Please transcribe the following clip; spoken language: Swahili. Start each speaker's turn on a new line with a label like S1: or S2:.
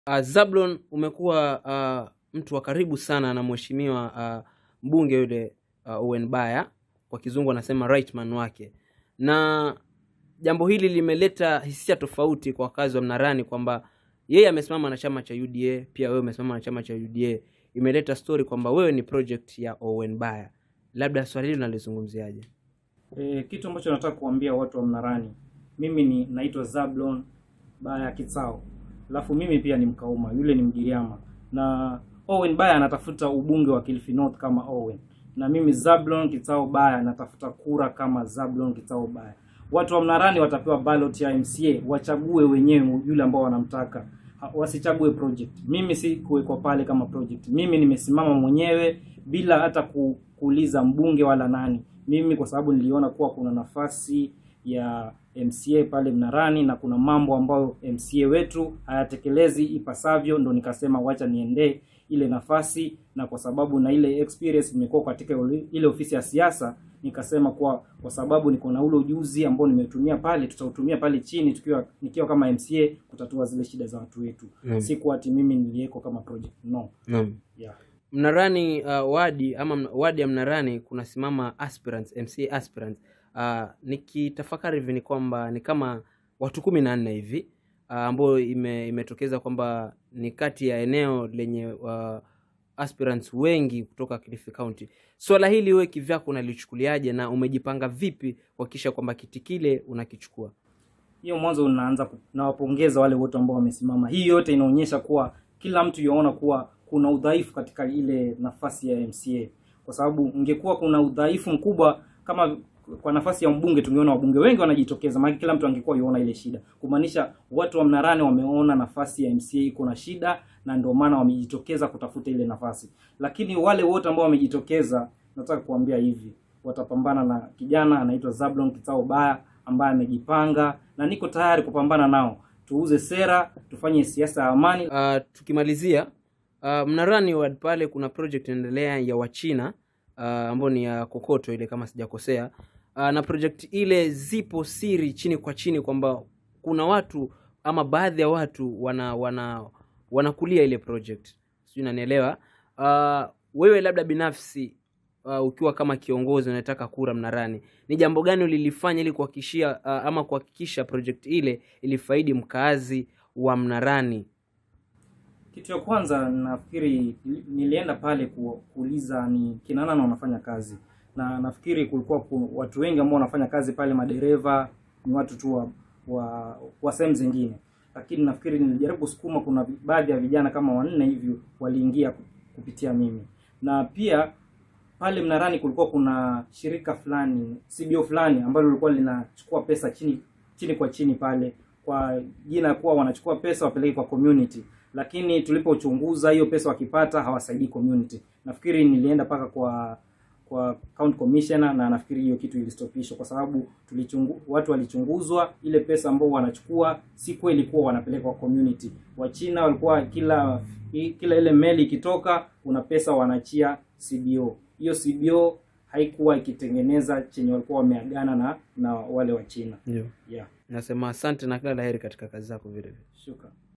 S1: Uh, Zablon umekuwa uh, mtu wa karibu sana na mheshimiwa uh, mbunge yule uh, Owen Baya, kwa kizungu anasema right man wake, na jambo hili limeleta hisia tofauti kwa wakazi wa Mnarani kwamba yeye amesimama na chama cha UDA, pia wewe umesimama na chama cha UDA. Imeleta story kwamba wewe ni project ya Owen Baya. Labda swali hili unalizungumziaje?
S2: E, kitu ambacho nataka kuambia watu wa Mnarani, mimi ni naitwa Zablon Baya Kitsao, alafu mimi pia ni Mkauma, yule ni Mgiriama, na Owen Baya anatafuta ubunge wa Kilifi North kama Owen, na mimi Zablon Kitsao Baya natafuta kura kama Zablon Kitsao Baya. Watu wa Mnarani watapewa ballot ya MCA, wachague wenyewe yule ambao wanamtaka, Ha- wasichague project. Mimi si kuwekwa pale kama project, mimi nimesimama mwenyewe bila hata ku, kuuliza mbunge wala nani mimi kwa sababu niliona kuwa kuna nafasi ya MCA pale Mnarani na kuna mambo ambayo MCA wetu hayatekelezi ipasavyo, ndo nikasema wacha niendee ile nafasi, na kwa sababu na ile experience nimekuwa katika ule- ile ofisi ya siasa, nikasema kwa kwa sababu niko na ule ujuzi ambao nimetumia pale, tutautumia pale chini tukiwa nikiwa kama MCA kutatua zile shida za watu wetu,
S1: Naam.
S2: si kuwa ati mimi nilieko kama project no.
S1: Naam.
S2: Yeah.
S1: Mnarani uh, wadi ama mna- wadi ya Mnarani kunasimama aspirants, MCA aspirants. Uh, nikitafakari hivi ni kwamba ni kama watu kumi na nne hivi uh, ambayo ime, imetokeza kwamba ni kati ya eneo lenye uh, aspirants wengi kutoka Kilifi County. Swala hili wewe kivyako unalichukuliaje na umejipanga vipi kuhakikisha kwamba kiti kile unakichukua?
S2: hiyo mwanzo unaanza ku- nawapongeza wale wote ambao wamesimama. Hii yote inaonyesha kuwa kila mtu yaona kuwa kuna udhaifu katika ile nafasi ya MCA, kwa sababu ungekuwa kuna udhaifu mkubwa kama kwa nafasi ya mbunge, tungeona wabunge wengi wanajitokeza, maana kila mtu angekuwa yuona ile shida, kumaanisha watu wa Mnarani wameona nafasi ya MCA iko na shida, na ndio maana wamejitokeza kutafuta ile nafasi. Lakini wale wote ambao wamejitokeza, nataka kuambia hivi, watapambana na kijana anaitwa Zablon Kitao Baya ambaye amejipanga na niko tayari kupambana nao. Tuuze sera, tufanye siasa ya amani.
S1: Uh, tukimalizia uh, Mnarani ward pale kuna project inaendelea ya Wachina uh, ambayo ni ya kokoto ile kama sijakosea. Uh, na project ile zipo siri chini kwa chini kwamba kuna watu ama baadhi ya watu wana wana wanakulia ile project, sijui nanielewa. Uh, wewe labda binafsi uh, ukiwa kama kiongozi unataka kura Mnarani, ni jambo gani ulilifanya ili kuhakikishia uh, ama kuhakikisha project ile ilifaidi mkaazi wa Mnarani?
S2: Kitu ya kwanza nafikiri nilienda pale ku, kuuliza ni kina nani wanafanya kazi, na nafikiri kulikuwa ku, watu wengi ambao wanafanya kazi pale, madereva ni watu tu wa, wa, wa sehemu zingine, lakini nafikiri nilijaribu kusukuma, kuna vi- baadhi ya vijana kama wanne hivi waliingia ku- kupitia mimi, na pia pale Mnarani kulikuwa kuna shirika fulani CBO fulani ambalo lilikuwa linachukua pesa chini chini kwa chini pale kwa jina kuwa wanachukua pesa wapeleke kwa community, lakini tulipochunguza hiyo pesa wakipata hawasaidii community. Nafikiri nilienda mpaka kwa kwa county commissioner na nafikiri hiyo kitu ilistopishwa kwa sababu tulichungu, watu walichunguzwa, ile pesa ambao wanachukua si kweli kuwa wanapeleka kwa community. Wachina walikuwa kila i- kila ile meli ikitoka, kuna pesa wanachia CBO. Hiyo CBO haikuwa ikitengeneza chenye walikuwa wameagana na na wale wa China.
S1: Ndio.
S2: Yeah.
S1: Nasema asante na kila laheri katika kazi zako vile vile.
S2: Shukran.